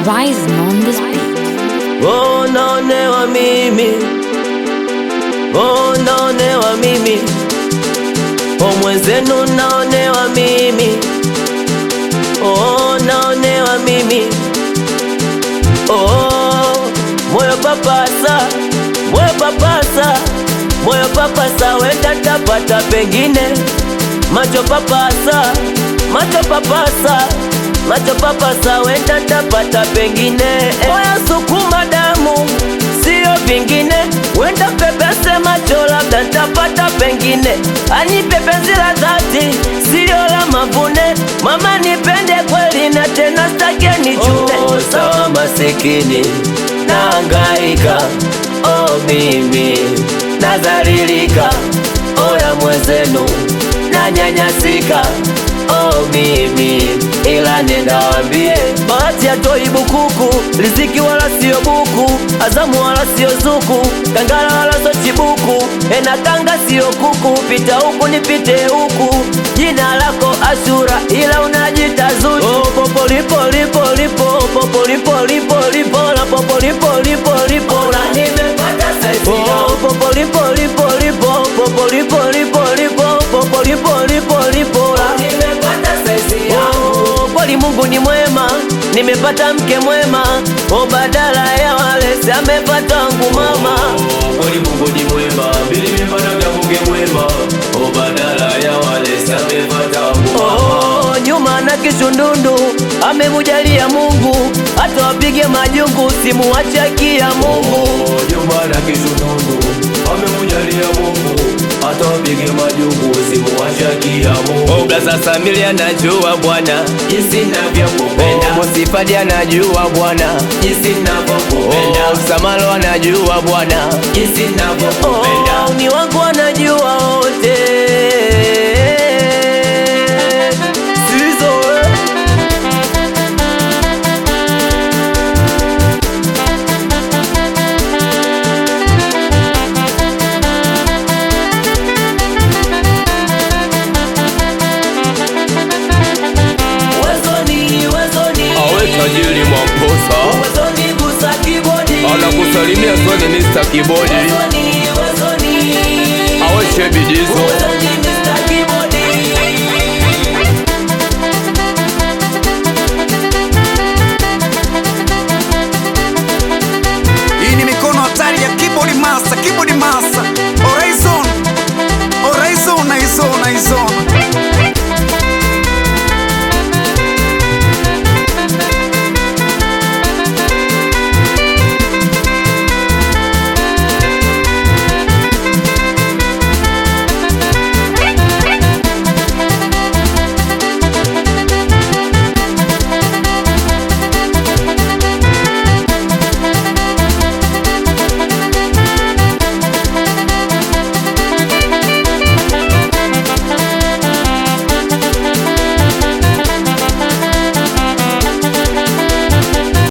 Rising on this beat. Oh, naonewa mimi, oh, naonewa mimi, oh, mwenzenu naonewa mimi, oh, naonewa mimi, oh, moyo papasa, moyo papasa, moyo papasa, wenda tapata pengine, macho papasa, macho papasa, macho papasa, wenda tapata pengine, moyo sukuma damu, sio vingine, wenda pepese macho, labda ntapata pengine, anipe penzi la dhati, sio la mavune, mama nipende kweli na tena stake nichune. Oh, sawa masikini, naangaika, oh mimi nadhalilika, oya mwenzenu nanyanyasika, oh mimi ila nenda wambie bahati hatoi bukuku, riziki wala sio buku, azamu wala sio zuku, kangala wala sio chibuku, ena kanga sio kuku, pita huku nipite huku, jina lako Ashura ila unajita Zuchu. Oh, popo lipo lipo lipo popo lipo lipo lipo la popo lipo lipo lipo la nimepata saizi oh, popo lipo lipo lipo popo lipo lipo lipo popo lipo lipo lipo la nimepata saizi oh, kweli Mungu ni mwema, nimepata mke mwema oh, badala ya wale si amepata wangu mama kweli Mungu ni mwema, mimi nimepata vya Mungu mwema, o badala ya wale samepata Oh, nyuma na kishundundu amemujalia Mungu, hata wapige majungu simuwachakia Mungu. nyumba na kishunundu amemujalia Mungu, hata wapige majungu simuwashakia Mungu. Oh, Blaza Samili anajua Bwana Jinsi navyokupenda, oh, Mosifadi anajua Bwana jinsi navyokupenda, oh, Samalo anajua Bwana jinsi navyokupenda. oh, ni wangu anajua wote Sizo, eh. Wezoni, wezoni. Awe tajiri Mwamposa Wezoni gusa kibodi. anakusalimia Soni Mr. Kibodi Wezoni, wezoni. Awe Shebi Dizo Wezoni